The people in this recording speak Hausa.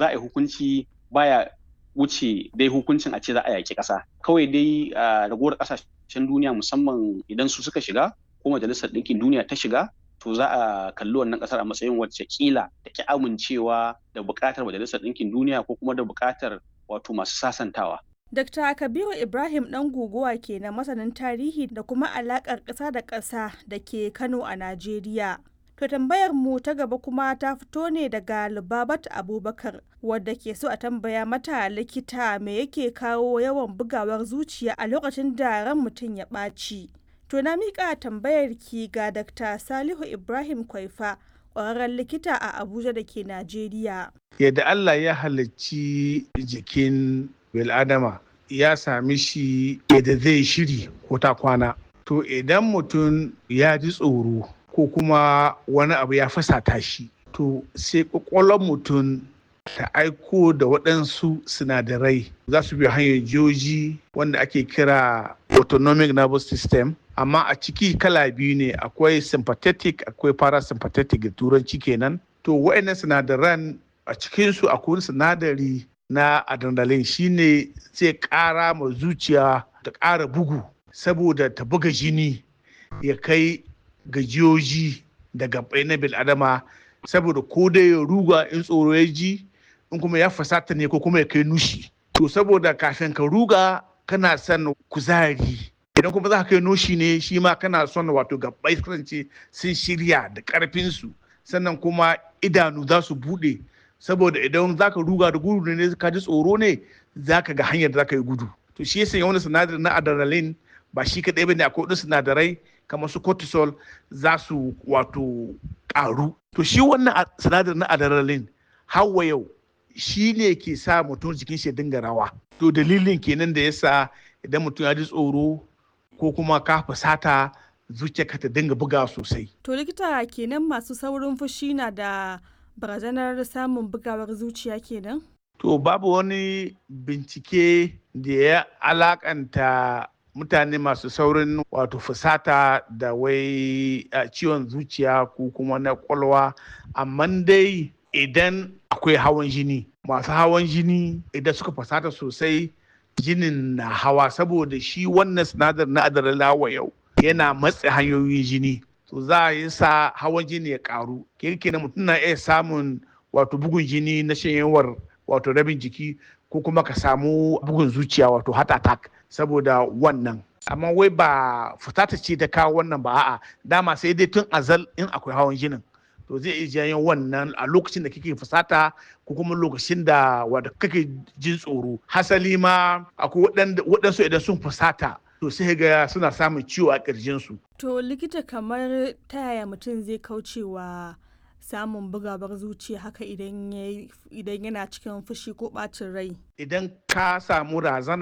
za a yi hukunci baya wuce dai hukuncin a ce za a yaƙi ƙasa kawai dai ragowar ƙasashen duniya musamman idan su suka shiga ko majalisar ɗinkin duniya ta shiga to za a kalli wannan ƙasar a matsayin wacce kila da ki amincewa da buƙatar majalisar ɗinkin duniya ko kuma da buƙatar wato masu sasantawa Dr. Kabiru Ibrahim ɗan guguwa ke na masanin tarihi da kuma alaƙar ƙasa da ƙasa da ke Kano a Najeriya. To tambayar mu ta gaba kuma ta fito ne daga Lubabat Abubakar wadda ke so a tambaya mata likita me yake kawo yawan bugawar zuciya a lokacin da ran mutum ya ɓaci. To na miƙa tambayar ki ga Dr. Salihu Ibrahim Kwaifa ƙwararren likita a Abuja da ke Najeriya. Yadda Allah ya halicci jikin bil'adama ya sami shi yadda zai shiri ko ta kwana. To idan mutum ya ji tsoro ko kuma wani abu ya fasata shi to sai kwakwalwar mutum ta aiko da waɗansu sinadarai za su bi hanyar jiyoji wanda ake kira autonomic nervous system amma a ciki kala biyu ne akwai sympathetic akwai parasympathetic da turanci kenan to waɗannan sinadaran a cikinsu akwai sinadari na adrenaline shine zai ƙara ma zuciya ta ƙara bugu saboda ta buga jini ya kai gajiyoji da gabai na bil'adama saboda ko dai ya ruga in tsoro ya ji in kuma ya fasata ne ko kuma ya kai nushi to saboda kafin ka ruga kana son kuzari idan kuma za ka kai nushi ne shi ma kana son wato gabai kasance sun shirya da karfinsu sannan kuma idanu za su bude saboda idan za ka ruga da gudu ne ka ji tsoro ne za ka ga hanyar da za ka yi gudu to shi yasa wani sinadari na adrenaline ba shi kaɗai ba ne akwai wasu sinadarai kamar su cortisol za su wato ƙaru. To shi wannan sinadarin na adrenaline hawa yau shi ne ke sa mutum jikin shi dinga rawa. To dalilin kenan da yasa idan mutum ya ji tsoro ko kuma ka fusata zuciyarka ta dinga buga sosai. To likita kenan masu saurin fushi na da barazanar samun bugawar zuciya kenan? To babu wani bincike da ya alakanta mutane masu saurin wato fusata da wai ciwon zuciya ko kuma na kwalwa amma dai idan akwai hawan jini masu hawan jini idan suka fusata sosai jinin na hawa saboda shi wannan sinadar na adrenaline yau yana matse hanyoyin jini to za a yi sa hawan jini ya karu kirkina mutum na iya samun wato bugun jini na shanyewar wato rabin jiki ko kuma ka samu bugun zuciya wato heart attack saboda wannan amma wai ba fitata ce ta kawo wannan ba a'a dama sai dai tun azal in akwai hawan jinin to zai iya janyo wannan a lokacin da kake fusata ko kuma lokacin da wanda kake jin tsoro hasali ma akwai waɗansu idan sun fusata to sai ga suna samun ciwo a ƙirjinsu. To likita kamar ta yaya mutum zai kaucewa samun bugawar zuciya haka idan yana cikin fushi ko ɓacin rai? Idan ka samu razana